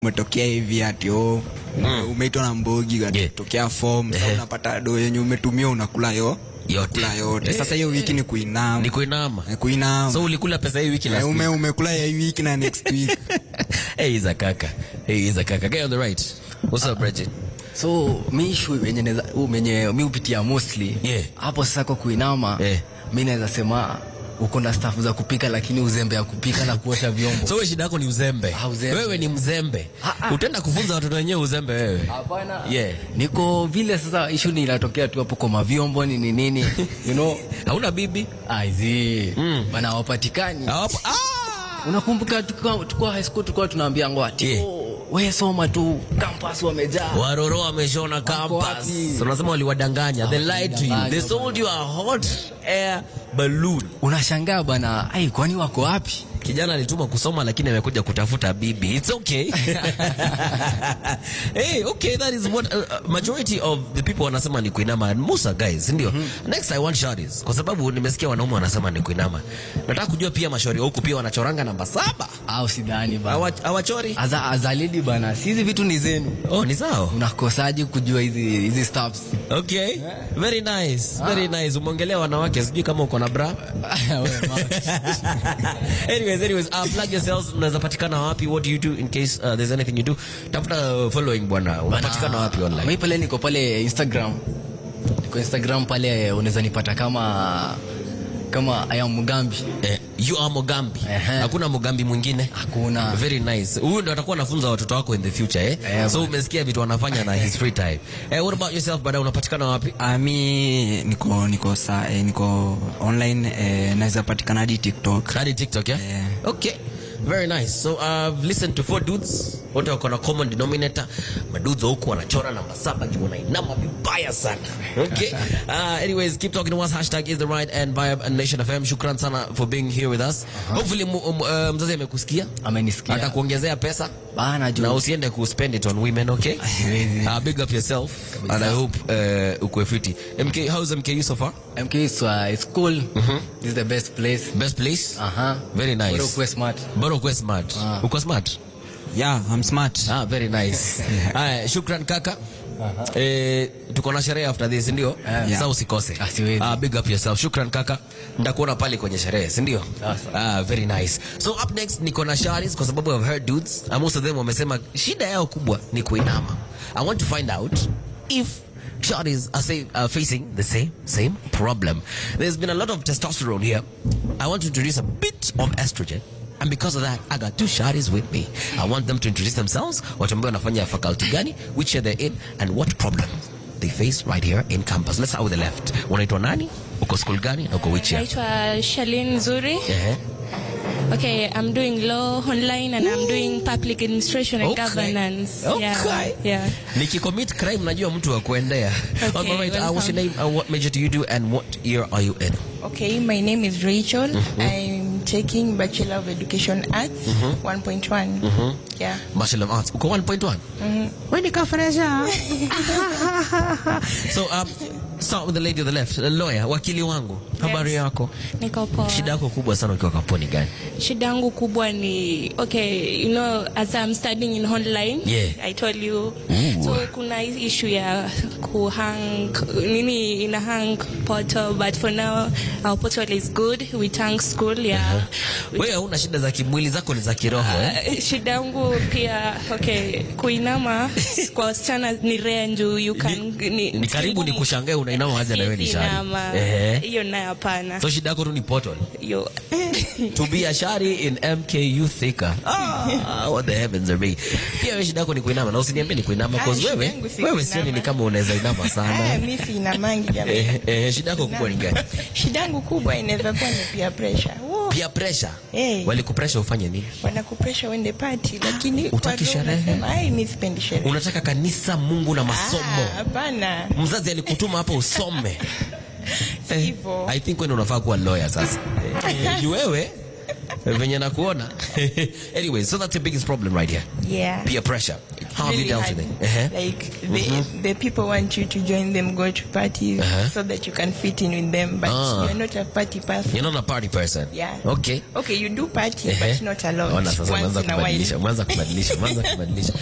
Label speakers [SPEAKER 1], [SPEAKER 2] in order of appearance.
[SPEAKER 1] umetokea hivi ati oh, umeitwa na mbogi
[SPEAKER 2] Yeah.
[SPEAKER 1] tokea form sasa
[SPEAKER 2] Ehe.
[SPEAKER 1] unapata do yenye umetumia unakula yo
[SPEAKER 2] yote
[SPEAKER 1] kula yote sasa hiyo wiki ni kuinama
[SPEAKER 2] ni kuinama
[SPEAKER 1] Eh, kuinama
[SPEAKER 2] so ulikula pesa hii wiki
[SPEAKER 1] Eh,
[SPEAKER 2] last
[SPEAKER 1] ume
[SPEAKER 2] week
[SPEAKER 1] umekula ya hii wiki na next week
[SPEAKER 2] hey iza kaka hey iza kaka get on the right what's up Bridget
[SPEAKER 3] so mi issue yenye naweza uh, menye mi hupitia mostly
[SPEAKER 2] Yeah.
[SPEAKER 3] hapo sasa kwa kuinama
[SPEAKER 2] Yeah.
[SPEAKER 3] mi naweza sema uko na staff za kupika lakini uzembe ya kupika na kuosha vyombo
[SPEAKER 2] so wewe shida yako ni uzembe
[SPEAKER 3] Ah, uzembe.
[SPEAKER 2] wewe ni mzembe
[SPEAKER 3] Ah, ah.
[SPEAKER 2] utaenda kufunza watoto wenyewe uzembe wewe
[SPEAKER 3] Hapana.
[SPEAKER 2] Yeah.
[SPEAKER 3] niko vile sasa issue ni inatokea tu hapo kwa mavyombo nini nini you know
[SPEAKER 2] hauna bibi
[SPEAKER 3] aizi
[SPEAKER 2] Mm.
[SPEAKER 3] bana hawapatikani
[SPEAKER 2] Hawapo- ah!
[SPEAKER 3] unakumbuka tukiwa tukiwa high school tulikuwa tunaambia ngwati
[SPEAKER 2] Yeah.
[SPEAKER 3] oh, we soma tu campus wamejaa
[SPEAKER 2] waroro wameshona campus
[SPEAKER 3] wapi?
[SPEAKER 2] so unasema waliwadanganya they lied to you
[SPEAKER 3] Waliwadanganya
[SPEAKER 2] they sold you a hot air balloon
[SPEAKER 3] unashangaa bana ai kwani wako wapi
[SPEAKER 2] kijana alituma kusoma lakini amekuja kutafuta bibi it's okay hey okay that is what uh, uh, majority of the people wanasema ni kuinama and most are guys ndio next i want shorties kwa sababu nimesikia wanaume wanasema ni kuinama nataka kujua pia mashauri wa huku pia wanachoranga namba saba
[SPEAKER 3] au sidhani bana
[SPEAKER 2] Hawa- hawachori
[SPEAKER 3] Aza, azalidi bana si hizi vitu ni zenu
[SPEAKER 2] oh ni sawa
[SPEAKER 3] unakosaje kujua hizi hizi stuffs
[SPEAKER 2] okay very nice very nice umeongelea wanawake sijui kama uko na bra
[SPEAKER 3] Wewe, ma-
[SPEAKER 2] anyways anyways uh, plug yourselves unaweza patikana wapi what do you do in case uh, there's anything you do tafuta uh, following bwana unapatikana wapi online
[SPEAKER 3] mi pale niko pale instagram niko instagram pale unaweza nipata kama kama aya mgambi
[SPEAKER 2] eh, you are Mogambi
[SPEAKER 3] Ehe.
[SPEAKER 2] hakuna Mogambi mwingine
[SPEAKER 3] hakuna
[SPEAKER 2] very nice huyu ndo atakuwa anafunza watoto wako in the future eh?
[SPEAKER 3] Eh,
[SPEAKER 2] so
[SPEAKER 3] bwana.
[SPEAKER 2] umesikia vitu wanafanya na his free time eh, what about yourself baada unapatikana wapi
[SPEAKER 1] Ah, mi niko niko sa, eh, niko online eh, naweza patikana hadi tiktok
[SPEAKER 2] hadi tiktok yeah?
[SPEAKER 1] Yeah.
[SPEAKER 2] okay very nice so i've listened to four dudes wote wako na common denominator madudes wa huku wanachora namba saba juu wanainama vibaya sana okay uh, anyways keep talking to us hashtag is the right and vibe and nation fm shukran sana for being here with us hopefully mu, um, uh, mzazi amekusikia
[SPEAKER 3] amenisikia
[SPEAKER 2] atakuongezea pesa
[SPEAKER 3] bana
[SPEAKER 2] na
[SPEAKER 3] juu
[SPEAKER 2] usiende ku spend it on women okay uh, big up yourself and i hope uh, ukwe fiti mk how's mku so far
[SPEAKER 3] mk is, uh, is cool this is the best place
[SPEAKER 2] best place
[SPEAKER 3] aha
[SPEAKER 2] very
[SPEAKER 3] Bora
[SPEAKER 2] nice
[SPEAKER 3] ukuwe smart
[SPEAKER 2] bora ukwe smart
[SPEAKER 3] Ah.
[SPEAKER 2] uko smart
[SPEAKER 1] yeah i'm smart
[SPEAKER 2] Ah, very nice. Haya, shukran kaka. Eh, tuko na sherehe after this ndio?
[SPEAKER 3] Yeah.
[SPEAKER 2] Sasa usikose.
[SPEAKER 3] Ah, siwezi.
[SPEAKER 2] Ah, big up yourself. Shukran kaka. Ndakuona pale kwenye sherehe, si ndio?
[SPEAKER 3] Sasa.
[SPEAKER 2] Ah, very nice. So up next niko na Sharis kwa sababu I've heard dudes, and most of them wamesema shida yao kubwa ni kuinama. I want to find out if Shawty's are, say, are facing the same same problem. There's been a lot of testosterone here. I want to introduce a bit of estrogen. And because of that, I got two shawties with me. I want them to introduce themselves, watuambie wanafanya faculty gani, which year they're in, and what problems they face right here in campus. Let's start with the left. Unaitwa nani? Uko school gani? Na uko which year?
[SPEAKER 4] Naitwa Shalin Zuri.
[SPEAKER 2] Ehe.
[SPEAKER 4] Okay, I'm doing law online and I'm doing public administration and
[SPEAKER 2] Okay.
[SPEAKER 4] governance.
[SPEAKER 2] Okay.
[SPEAKER 4] Yeah. yeah.
[SPEAKER 2] Nikicommit crime najua mtu wa kuendea.
[SPEAKER 4] Okay,
[SPEAKER 2] All right, uh, what's your
[SPEAKER 4] welcome.
[SPEAKER 2] name? Uh, what major do you do and what year are you in?
[SPEAKER 5] Okay, my name is Rachel. I'm taking Bachelor of Education Arts 1.1. Yeah.
[SPEAKER 2] Bachelor of Arts. Uko 1.1? Wewe ni kafresha. So um start with the lady on the left, the lawyer, wakili wangu. Habari yako?
[SPEAKER 4] Niko poa.
[SPEAKER 2] Shida yako kubwa sana ukiwa kampuni gani?
[SPEAKER 4] Shida yangu kubwa ni okay, you know as I'm studying in online,
[SPEAKER 2] Yeah.
[SPEAKER 4] I told you.
[SPEAKER 2] Ooh.
[SPEAKER 4] So kuna hii issue ya kuhang nini ina hang portal but for now our portal is good. We thank school yeah. We
[SPEAKER 2] Wewe huna shida za kimwili zako ni za kiroho eh?
[SPEAKER 4] Uh, shida yangu pia okay, kuinama kwa wasichana ni rare njuu you can ni,
[SPEAKER 2] ni karibu ni kushangae unainama wazi na wewe ni
[SPEAKER 4] Siwezi
[SPEAKER 2] shari.
[SPEAKER 4] inama.
[SPEAKER 2] Ehe.
[SPEAKER 4] hiyo nayo hapana
[SPEAKER 2] So shida yako tu ni portal.
[SPEAKER 4] Yo.
[SPEAKER 2] To be a shari in MKU Thika. Ah, what the heavens are me. Pia wewe shida yako ni kuinama na usiniambie ni kuinama
[SPEAKER 5] Ah,
[SPEAKER 2] because
[SPEAKER 5] shida
[SPEAKER 2] wewe
[SPEAKER 5] yangu si
[SPEAKER 2] wewe
[SPEAKER 5] kuinama.
[SPEAKER 2] sioni ni kama unaweza inama
[SPEAKER 5] Ah,
[SPEAKER 2] sana.
[SPEAKER 5] mi sina mangi jamani.
[SPEAKER 2] Eh, eh, shida yako kubwa ni gani?
[SPEAKER 5] Shida yangu kubwa inaweza kuwa ni peer pressure. Woo,
[SPEAKER 2] Pia pressure.
[SPEAKER 5] Eh.
[SPEAKER 2] Walikupressure ufanye nini?
[SPEAKER 5] wanakupresha uende party lakini
[SPEAKER 2] Hutaki
[SPEAKER 5] kwa roho
[SPEAKER 2] sherehe?
[SPEAKER 5] unasema, ai mi sipendi sherehe.
[SPEAKER 2] Unataka kanisa, Mungu na masomo.
[SPEAKER 5] Ah, Hapana.
[SPEAKER 2] Mzazi alikutuma hapa usome. Eh,
[SPEAKER 5] Hivyo.
[SPEAKER 2] I think wewe unafaa kuwa lawyer sasa. Eh, Ni wewe venye nakuona. anyway, so that's the biggest problem right here.
[SPEAKER 5] Yeah.
[SPEAKER 2] Peer pressure. How have you
[SPEAKER 5] really
[SPEAKER 2] dealt
[SPEAKER 5] hard.
[SPEAKER 2] with it? Uh-huh.
[SPEAKER 5] Like the the people want you to join them, go to parties,
[SPEAKER 2] Uh-huh.
[SPEAKER 5] so that you can fit in with them. But
[SPEAKER 2] Ah.
[SPEAKER 5] you're not a party person.
[SPEAKER 2] You're not a party person.
[SPEAKER 5] Yeah.
[SPEAKER 2] Okay.
[SPEAKER 5] Okay, you do party,
[SPEAKER 2] Ehe.
[SPEAKER 5] but not a lot.
[SPEAKER 2] Ona sasa
[SPEAKER 5] Once
[SPEAKER 2] umeanza
[SPEAKER 5] in a while.
[SPEAKER 2] kubadilisha, umeanza kubadilisha, umeanza kubadilisha.